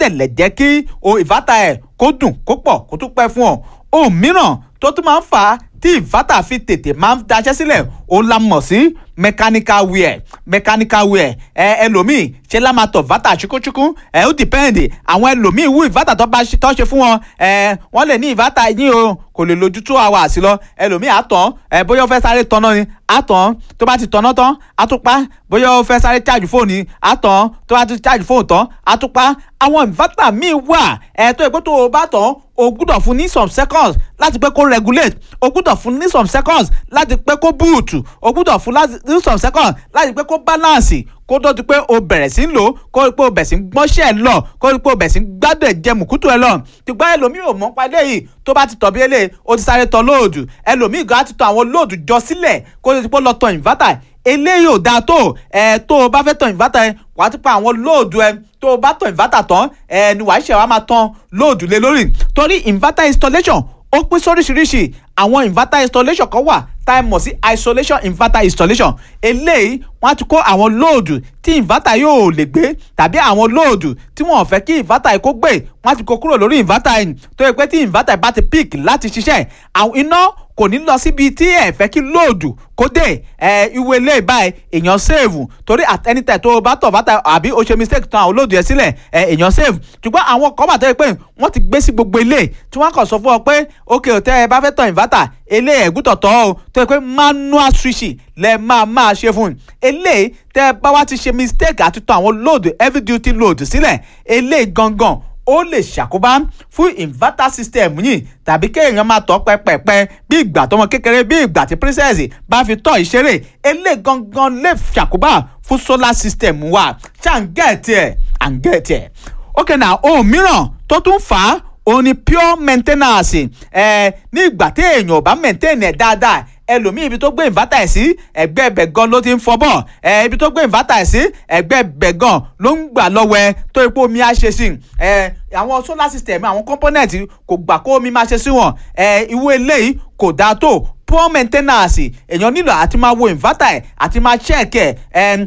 dẹ̀ lè jẹ́ kí o ìfátà ẹ̀ kó dùn kó pọ̀ kó tún pẹ́ fún ọ ohun mìíràn tó tún máa ń fà á tí ìfátà fi tètè máa ń daṣẹ́ sílẹ̀ òun la mọ̀ sí mechanical wear mechanical wear ẹ ẹlòmíì ṣe la máa tọ̀ vata ṣukúṣukú ẹ ó dìpẹ́ǹdì àwọn ẹlòmíì wú ìvátà tó bá ṣe tó ṣe fún wọn ẹ wọ́n lè ní ìvátà yín o kò lè lójú two hours lọ ẹlòmíì àtàn ẹ bóyá ó fẹ́ sáré tanná ni àtàn tó bá ti tanná tán àtúpá bóyá ó fẹ́ sáré charge fóònù ni àtàn tó bá ti charge fóònù tán àtúpá àwọn ìvátà míì wà ẹ tó ìpé tó o bá tàn o gbúdọ̀ fún ní some seconds láti pé kó regulate o gbúdọ̀ fún ní some seconds láti pé kó boot o gbúdọ̀ fún ní some seconds láti pé kó balance kó tó di pé o bẹ̀rẹ̀ sí ń lò kó rí pé o bẹ̀rẹ̀ sí ń gbọ́nṣẹ́ lọ kó rí pé o bẹ̀rẹ̀ sí ń gbádùn ẹ̀jẹ̀ mùkútù ẹ lọ ṣùgbọ́n ẹlòmíì ò mọ̀ pa eléyìí tó bá ti tọ̀ bí eléyìí o ti sáré tọ̀ lóòdù ẹlòmíì gan á ti tọ̀ àwọn lóòdù jọ sílẹ̀ kó tó di pé ó lọ tọ̀ inverter eléyìí ò dáa tó ẹ tó o bá fẹ́ tọ̀ inverter ẹ wàá ti pa àwọn lóòdù ẹ tó o bá tọ̀ inverter tán ẹ ni wàá ṣe wàá máa tán lóòdù lé lórí torí inverter installation ó pín sóríṣiríṣi àwọn inverter installation kan wà tá a mọ̀ sí isolation inverter installation eléyìí wọ́n á ti kó àwọn lóòdù tí inverter yóò lè gbé tàbí àwọn lóòdù tí wọ́n fẹ́ kí inverter kó gbé wọ́n á ti kó kúrò lórí inverter yìí tó yẹ pé tí inverter bá ti peak láti ṣiṣẹ́ àwọn iná kò ní lọ síbi tí ẹ fẹ́ kí lóòdù kó dé ẹ ìwé ilé báyìí èèyàn save torí at any time tó o bá tọ̀ bàtà àbí o ṣe mistake tán àwọn lóòdù yẹn sílẹ̀ ẹ èèyàn save ṣùgbọ́n àwọn kan bá tẹ́ pé wọ́n ti gbé sí gbogbo ilé tí wọ́n kàn sọ fún ọ pé ok tẹ́ ẹ bá fẹ́ tọ̀ inverter ilé ẹ̀gútọ̀ tọ́ o tó yẹ pé manual switch lẹ máa máa ṣe fún un eléyìí tẹ́ ẹ bá wá ti ṣe mistake àti tọ̀ àwọn lóòdù heavy duty load sílẹ̀ eléyìí gangan ó lè ṣàkóbá fún inverter system yìí tàbí kéèyàn máa tọ́ pẹ́pẹ́pẹ́ bí ìgbà tọmọ kékeré bí ìgbà tí princess bá fi tọ́ ìṣeré eléyìí gangan lè ṣàkóbá fún solar system wa ṣá ń gẹ̀ẹ́tì ẹ̀ à ń gẹ̀ẹ́tì ẹ̀ ok na ohun mìíràn tó tún fà á òun ni pure maintenance ẹ ní ìgbà tí èèyàn ò bá maintain ẹ̀ dáadáa ẹlòmíì ibi tó gbé inverter ẹ̀ sí ẹgbẹ́ ẹbẹ̀ gan ló ti ń fọbọ̀ ẹ ibi tó gbé inverter ẹ̀ sí ẹgbẹ́ ẹbẹ̀ gan ló ń gbà lọ́wọ́ ẹ tó ipò omi á ṣe sí ẹ àwọn solar system àwọn component kò gbà kó omi máa ṣe sí wọn ẹ ìwé eléyìí kò dáa tó poor maintenance èèyàn nílò àti máa wo inverter ẹ̀ àti máa check ẹ̀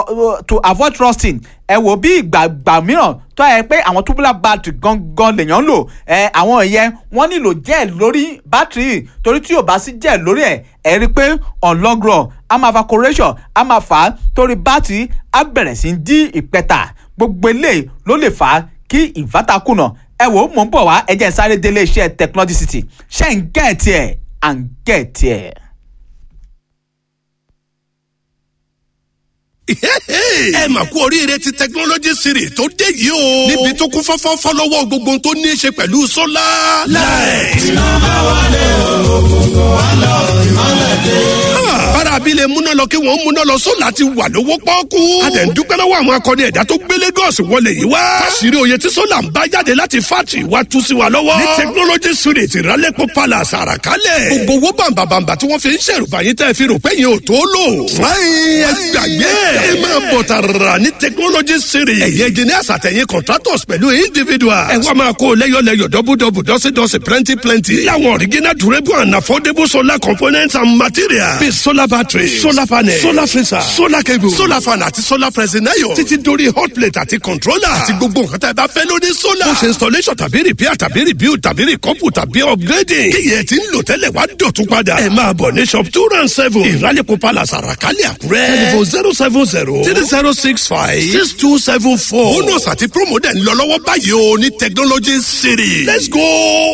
to avoid rusting ẹ wò bí ìgbàgbà mìíràn tó yẹ pé àwọn tubular battery gangan lèèyàn lò ẹ àwọn ìyẹn wọ́n nílò gel lórí battery torí tí yóò bá sí gel lórí ẹ̀ ẹ rí i pé on long run a máa evaporation a máa fà á torí battery á bẹ̀rẹ̀ sí í dí ìpẹ́ta gbogbo eléyìí ló lè fà á kí inverter kùnà ẹ wò ó mò ń bọ̀ wá ẹ jẹ́ sáré délé iṣẹ́ technology city ṣé ń gẹ̀ẹ́tì ẹ̀ à ń gẹ̀ẹ́tì ẹ̀. ẹ mà kú oríire ti technology series tó dé yìí o. níbi tó kún fọ́fọ́fọ́ lọ́wọ́ gbogbo tó ní í ṣe pẹ̀lú sólà. láì. iná bá wálé òkùnkùn wá lọ ìmọ̀lẹ̀ dé. bára abilé múná lọ kí wọ́n múná lọ sólà ti wà lówó pọ́ọ́kú. a dẹ̀ ń dúpẹ́ lọ́wọ́ àwọn akọni ẹ̀dá tó gbé Lagos wọlé yìí wá. káṣírí oyè tí sólà ń bá jáde láti fátì wá tú sí wa lọ́wọ́. ní technology series ìrálẹ́pọ̀ palace àràkálẹ̀. gbogbo owó bàǹbàǹbà tí wọ́n fi ń ṣèrùbá yín tẹ́ fi rò pé yín ò tó lò. fúláyìn ẹ gbàgbé ẹ máa bọ̀ tààrà ní technology series. ẹ̀yẹ engineers àtẹ̀yìn contractors pẹ̀lú individuals. ẹ wá máa kó lẹ́yọ̀lẹ́yọ̀ dọ́bùdọ́bù dọ́sídọ́sí plenty plenty. láwọn original durable and affordable solar components and materials. bíi solar battery solar panel solar freezer solar cable solar fan àti solar pressing iron. títí dórí hot plate àti controller. àti gbogbo nǹkan tá ẹ bá fẹ́ lórí solar. ó ṣe installation tàbí repair tàbí rebuild tàbí recouple tàbí upgrading. kíyẹ̀ tí ń lò tẹ́lẹ̀ wá dọ̀tún padà. ẹ máa bọ̀ ní shop two round seven. ìrálẹ̀kọ̀ palace àràkálẹ̀ àkúrẹ́. telephone zero seven zero three zero six five six two seven four. bonus àti promo dẹ̀ ń lọ lọ́wọ́ báyìí o ní technology city. let's go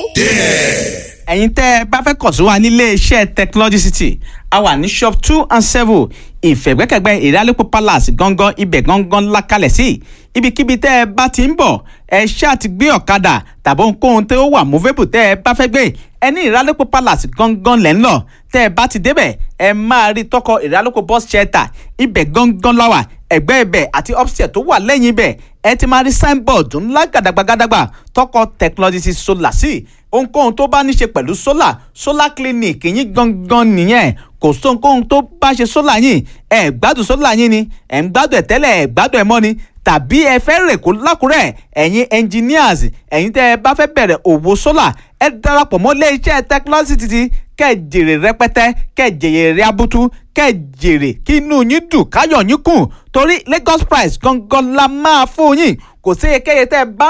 there. ẹ̀yin tẹ́ ẹ bá fẹ́ kàn sí wa nílé iṣẹ́ technology city a wà ní shop two and seven ìfẹ̀gbẹ́kẹ̀gbẹ́ ìrálẹ́pọ̀ palace gangan ibẹ̀ gangan lákàlẹ̀ sí ibikíbi tẹ́ ẹ bá ti ń bọ̀ ẹ ṣáà ti gbé ọ̀kadà tàbí ohunkóhun tó wà movable tẹ́ ẹ bá fẹ́ gbé ẹ ní ìrálẹ́pọ̀ palace gangan lẹ́ ń lọ tẹ́ ẹ bá ti débẹ̀ ẹ máa rí tọkọ ìrálẹ́pọ̀ bus shelter ibẹ̀ gangan láwà ẹgbẹ́ ibẹ̀ àti upstairs tó wà lẹ́yìn ibẹ̀ ẹ ti máa rí signboard ńlá gàdàgbàgàdàgbà tọkọ technology solar sí ohunkóhun tó bá ní ṣe pẹ̀lú solar solar clinic yín gangan nìyẹn kò sóhunkóhun tó bá ṣe solar yín ẹ gbádùn solar yín ni ẹ ń gbádùn ẹ tẹ́lẹ̀ ẹ gbádùn ẹ mọ́ ni tàbí ẹ fẹ́ rè kó lákùrẹ́ ẹ̀yin engineers ẹ̀yin tẹ́ ẹ bá fẹ́ bẹ̀rẹ̀ òwò solar ẹ darapọ̀ mọ́ ilé iṣẹ́ technology títí kẹ́ ẹ jèrè rẹpẹtẹ kẹ́ ẹ jèrè abutu kẹ́ ẹ jèrè kí inú yín dùn káyọ̀ yín kùn torí Lagos price gangan la máa fún yín kò sí ekeye tẹ́ ẹ bá